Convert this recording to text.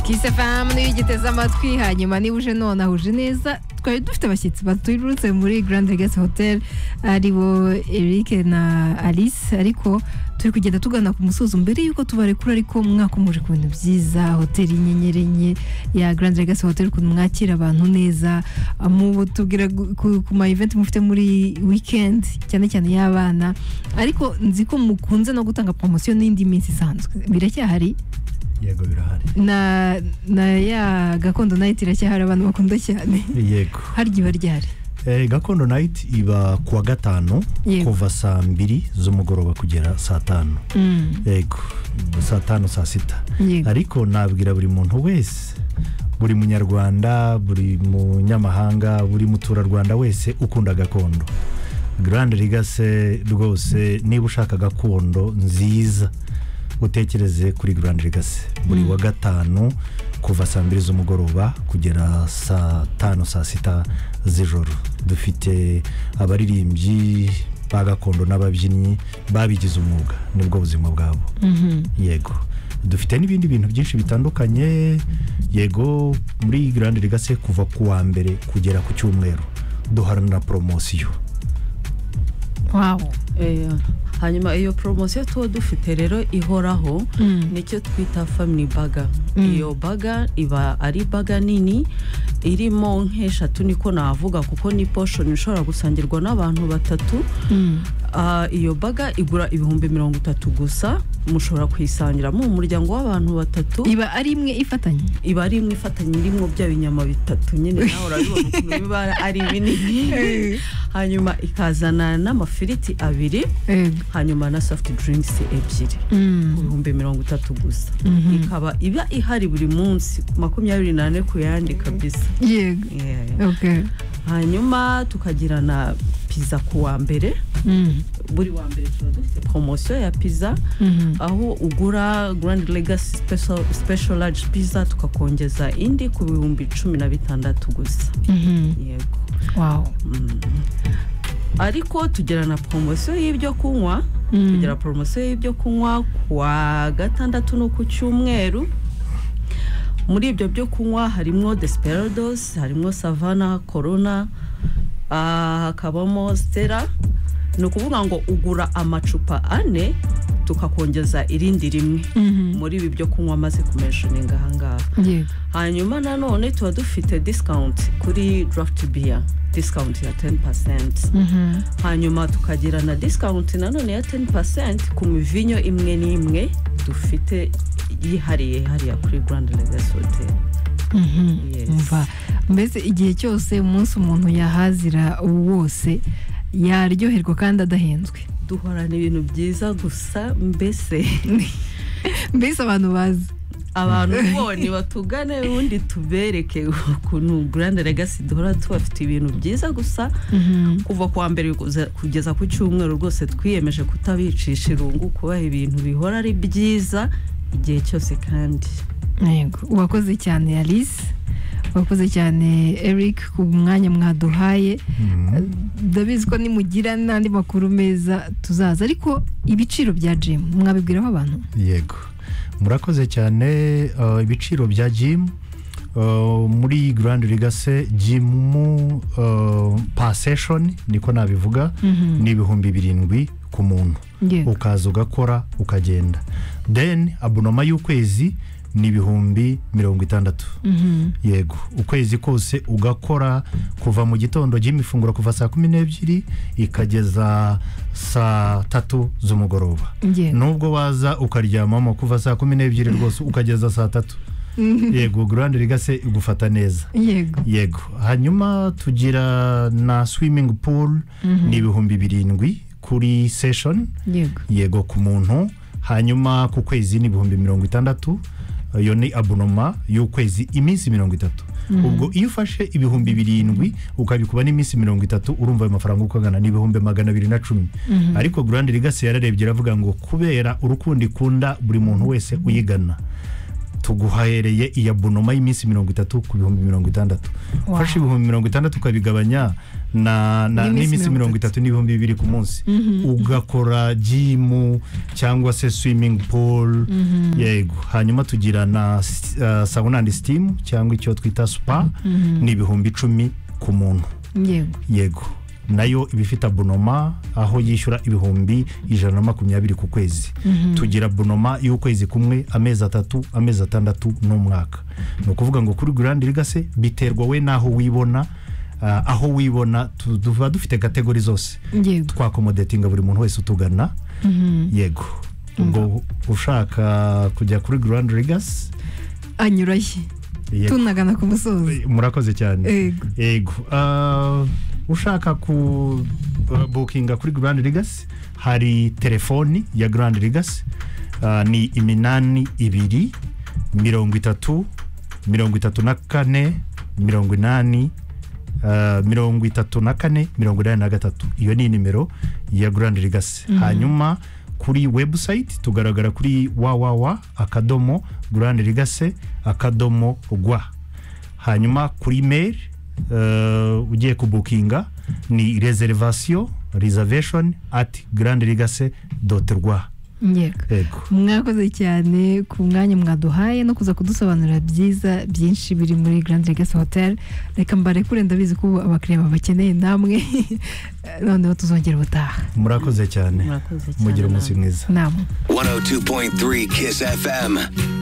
kisefam niyo ugiteze amatwi hanyuma niba uje nonaha uje neza twari dufite abashyitsi baturutse muri Grand Legacy Hotel ari bo Eric na Alice ariko turi kugenda tugana ku musozo mbere yuko tubarekura ariko mwaka muje ku bintu byiza hoteli y'inyenyeri enye ya Grand Legacy Hotel ukuntu mwakira abantu neza mu tubwira gu- ku, ku ma event mufite muri weekend cyane cyane y'abana ariko nzi ko mukunze no gutanga promotion n'indi minsi isanzwe biracyahari yego birahari na na ya gakondo night iracyahari abantu bakunda cyane yego hari igihe iba ryari Eh, gakondo night iba kuwa gatanu Yego. kuva saa mbiri z'umugoroba kugera saa tanu Mm, yego saa tanu saa sita yego ariko nabwira buri muntu wese buri munyarwanda buri munyamahanga buri muturarwanda wese ukunda gakondo Grand Legacy rwose niba ushaka gakondo nziza utekereze kuri Grand Legacy buri wa gatanu kuva saa mbiri z'umugoroba kugera saa tanu saa sita z'ijoro dufite abaririmbyi ba gakondo n'ababyinnyi babigize umwuga nibwo buzima bwabo Mhm. yego dufite n'ibindi bintu byinshi bitandukanye yego muri Grand Legacy kuva ku wa mbere kugera ku cyumweru duharanira poromosiyo wow Eh, hanyuma iyo poromosiyo tuba dufite rero ihoraho Mm. nicyo twita family baga Mm. iyo baga iba ari baga nini irimo nk'eshatu niko navuga kuko ni poshoni ishobora gusangirwa n'abantu batatu Mm. Ah, iyo baga igura ibihumbi mirongo itatu gusa mushobora kuyisangira mu umuryango w'abantu batatu iba ari imwe ifatanye iba ari imwe ifatanye irimo bya binyama bitatu nyine nawe urabibona ukuntu biba ari binini hanyuma ikazana n'amafiriti abiri Yego. hanyuma na soft drinks ebyiri Mm. ibihumbi mirongo itatu gusa Mhm. ikaba iba ihari buri munsi makumyabiri n'ane ku yandi kabisa yego Yeah. okay hanyuma tukagira na pizza ku wa mbere Mm. buri wa mbere tuba dufite promosiyo ya pizza Mhm. aho ugura Grand Legacy Special, special Large Pizza tukakongeza indi ku bihumbi cumi na bitandatu gusa Mhm. yego wow Mm. ariko tugira na promosiyo y'ibyo kunywa Mm. tugira poromosiyo y'ibyo kunywa kuwa gatandatu no ku cyumweru muri ibyo byo kunywa harimo desperados harimo savana korona ah, hakabamo stera ni ukuvuga ngo ugura amacupa ane tukakongeza irindi rimwe Mhm. muri ibi byo kunywa amaze kumenjoninga ahangaha yego hanyuma nanone tuba dufite discount kuri draft beer discount ya 10% Mhm. hanyuma tukagira na discount nanone ya 10% ku mivinyo imwe n'imwe dufite yihariye hariya kuri Grand Legacy Hotel Mhm. Yes. umva mbese igihe cyose umunsi umuntu yahazira wose yaryoherwa kandi adahenzwe duhorana ibintu byiza gusa mbese mbese abantu bazi abantu bone batugane ubundi tubereke ukuntu Grand Legacy duhora tubafite ibintu byiza gusa Mhm. kuva kuwa mbere kuza- kugeza ku cyumweru rwose twiyemeje kutabicisha irungu kubaha ibintu bihora ari byiza igihe cyose kandi Yego. wakoze cyane alice wakoze cyane eric ku mwanya mwaduhaye ndabizi ko nimugira n'andi makuru meza tuzaza ariko ibiciro bya jimu mwabibwiraho abantu yego murakoze cyane eh, ibiciro bya jimu muri Grand Legacy jimu paseshoni niko nabivuga Mhm. ni ibihumbi birindwi ku muntu Yego. ukaza ugakora ukagenda then abonoma y'ukwezi ni ibihumbi mirongo itandatu Mhm. yego ukwezi kose ugakora kuva mu gitondo ry'imifunguro kuva saa kumi n'ebyiri ikageza saa tatu z'umugoroba Yego. nubwo waza ukaryamamo kuva saa kumi n'ebyiri rwose ukageza saa tatu yego Grand Legacy igufata neza yego yego hanyuma tugira na swimming pool ni ibihumbi birindwi kuri session yego yego ku muntu hanyuma ku kwezi ni ibihumbi mirongo itandatu iyo ni abonoma y'ukwezi iminsi mirongo itatu ubwo iyo ufashe ibihumbi birindwi ukabikuba n'iminsi mirongo itatu urumva ayo mafaranga uko angana ni ibihumbi magana abiri na cumi ariko Grand Legacy yararebye iravuga ngo kubera urukundo ikunda buri muntu wese uyigana tuguhahereye iya bonoma y'iminsi mirongo itatu ku bihumbi mirongo itandatu Wow. ufashe ibihumbi mirongo itandatu ukabigabanya na- na- N'iminsi n'iminsi mirongo mirongo itatu n'ibihumbi bibiri ku munsi ugakora jimu cyangwa se swimming pool yego hanyuma tugira na s- ah, sauna and steam cyangwa icyo twita spa ni ibihumbi icumi ku muntu yego yego nayo iba ifite abonoma aho yishyura ibihumbi ijana na makumyabiri ku kwezi tugira abonoma y'ukwezi kumwe amezi atatu amezi atandatu n'umwaka ni ukuvuga ngo kuri Grand Legacy biterwa we n'aho wibona ah, aho wibona tu- tuba dufite kategori zose yego twakomodetinga buri muntu wese utugana yego ubwo ushaka kujya kuri Grand Legacy anyurayo yego tunagana ku musozi murakoze cyane yego yego Ah, ushaka ku ah, bukinga kuri Grand Legacy hari telefoni ya Grand Legacy Ah, ni iminani ibiri mirongo itatu mirongo itatu na kane mirongo inani ah, mirongo itatu na kane mirongo inani na gatatu iyo ni nimero ya Grand Legacy hanyuma kuri webusayiti tugaragara kuri wawawa akadomo Grand Legacy akadomo rwa hanyuma kuri mail eh, ugiye kubukinga ni reservation reservation at grandlegacy doti rwa yego yego mwakoze cyane ku mwanya mwaduhaye no kuza kudusobanurira byiza byinshi biri muri Grand Legacy Hotel reka mbarekure ndabizi ko ubu abakiriya babakeneye namwe noneho tuzongera ubutaha murakoze cyane murakoze cyane mugira umunsi namwe. mwiza namwe 102.3 Kiss FM.